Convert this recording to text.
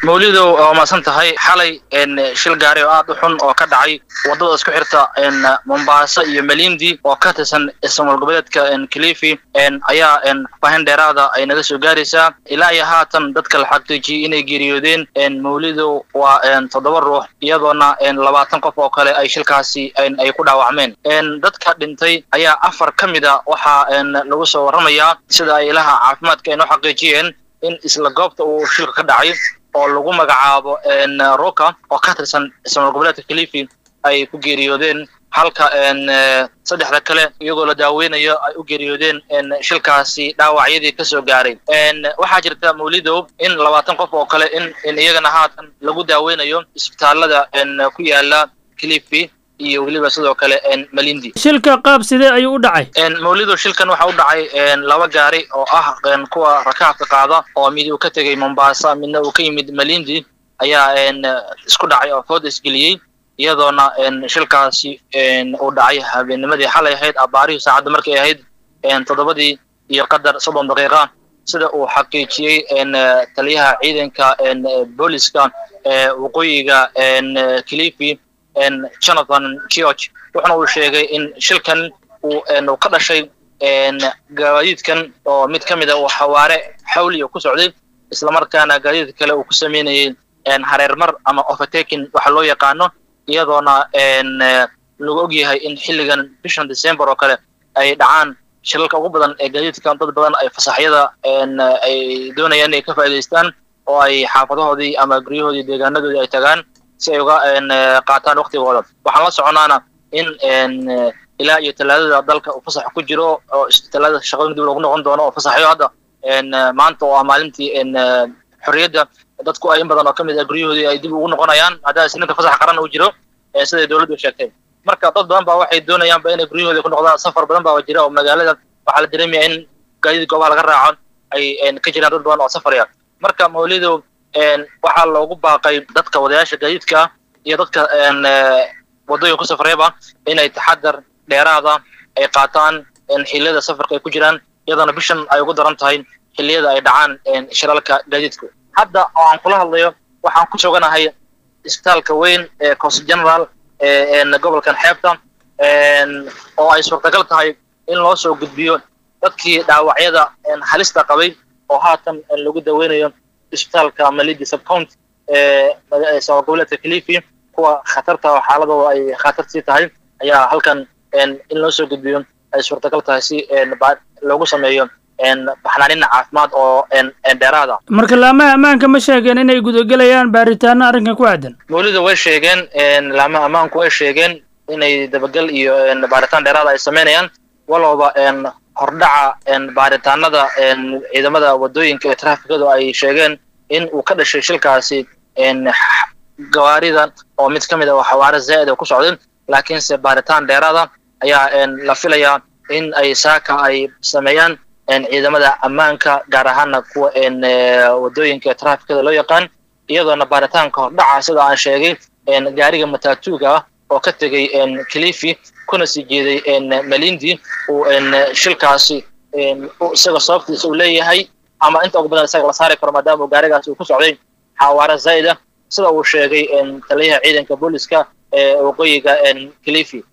mawlidow waa maasan tahay xalay shil gaari oo aad u xun oo ka dhacay waddada isku xirta mombasa iyo malindi oo ka tirsan ismaal goboleedka kilifi ayaa fahin dheeraada ay naga soo gaaraysaa ilaa iyo haatan dadka la xaqiijiyey inay geeriyoodeen mawlidow waa toddoba ruux iyadoona labaatan qof oo kale ay shilkaasi ay ku dhaawacmeen dadka dhintay ayaa afar ka mida waxaa lagu soo warramayaa sida ay ilaha caafimaadka ay noo xaqiijiyeen in isla goobta uu shilka ka dhacay oo lagu magacaabo roka oo ka tirsan ismaal goboleedka kilifi ay ku geeriyoodeen halka saddexda kale iyagoo la daaweynayo ay u geeriyoodeen shilkaasi dhaawacyadii ka soo gaaray waxaa jirta mawlidow in labaatan qof oo kale in in iyagana haatan lagu daaweynayo isbitaalada ku yaala kilifi iyo weliba sidoo kale malindi shilka qaab sidee ayuu u dhacay mawlidow shilkan waxa u dhacay laba gaari oo ah kuwa rakaabka qaada oo mid uu ka tegey mombasa midna uu ka yimid malindi ayaa isku dhacay oo food isgeliyey iyadoona shilkaasi uu dhacay habeennimadii xalay ahayd abaarihii saacadda markay ahayd toddobadii iyo qadar soddon daqiiqa sida uu xaqiijiyey taliyaha ciidanka booliska waqooyiga kilifi jonathan george wuxuna uu sheegay in shilkan uu ka dhashay gaadiidkan oo mid ka mid a uu xawaare xawliya ku socday islamarkaana gaadiid kale uu ku sameynayay hareermar ama overtaking waxa loo yaqaano iyadoona lagu og yahay in xilligan bishan december oo kale ay dhacaan shilalka ugu badan ee gaadiidkan dad badan ay fasaxyada ay doonayaan inay ka faa'idaystaan oo ay xaafadahoodii ama guryahoodii deegaanadoodii ay tagaan si ay uga qaataan waktigooda waxaan la soconaana in ilaa iyo talaadada dalka uu fasax ku jiro oo talaadada shaqooyin dib loogu noqon doono oo fasaxyo hadda maanta oo ah maalintii xorriyadda dadku ay in badan oo ka mid ah guryahoodii ay dib ugu noqonayaan haddana isniinka fasax qaran uu jiro siday dowladdu sheegtay marka dad badan baa waxay doonayaanba inay guryahooda ku noqdaan safar badan baa jira oo magaalada waxaa la dareemaya in gaadiid goobaha laga raaco ay ka jiraan dad badan oo safaraya marka mawlidow waxaa loogu baaqay dadka wadayaasha gaadiidka iyo dadka waddooyin ku safrayaba inay taxadar dheeraada ay qaataan xilliyada safarka ay ku jiraan iyadana bishan ay ugu daran tahay xilliyada ay dhacaan shilalka gaadiidku hadda oo aan kula hadlayo waxaan ku suganahay isbitaalka weyn ee cost general gobolkan xeebta oo ay suurtagal tahay in loo soo gudbiyo dadkii dhaawacyada halista qabay oo haatan lagu daweynayo isbitaalka malidi subcount ee sabab goboleedka kilifi kuwa khatarta oo xaaladooda ay khatar sii tahay ayaa halkan in loo soo gudbiyo ay suurtagal tahay si loogu sameeyo baxnaanin caafimaad oo dheeraada marka laamaha ammaanka ma sheegeen inay gudagelayaan baaritaano arrinkan ku aadan mawlida way sheegeen laamaha ammaanku way sheegeen inay dabagal iyo baaritaan dheeraada ay sameynayaan walowba hordhaca baaritaanada ciidamada waddooyinka ee trafikadu ay sheegeen in uu ka dhashay shilkaasi gawaarida oo mid ka mid a xawaare zaa'id oo ku socday laakiinse baaritaan dheeraada ayaa la filayaa in ay saaka ay sameeyaan ciidamada ammaanka gaar ahaana kuwa waddooyinka ee trafikada loo yaqaan iyadoona baaritaanka hordhaca sida aan sheegay gaariga matatuuga ah oo ka tegey kilifi kuna sii jeeday malindi uu shilkaasi isaga sababtiisa uu leeyahay ama inta ugu badan isaga la saari karo maadaama uu gaarigaasi uu ku socday xawaare zaa'id ah sida uu sheegay taliyaha ciidanka booliska ee waqooyiga kilifi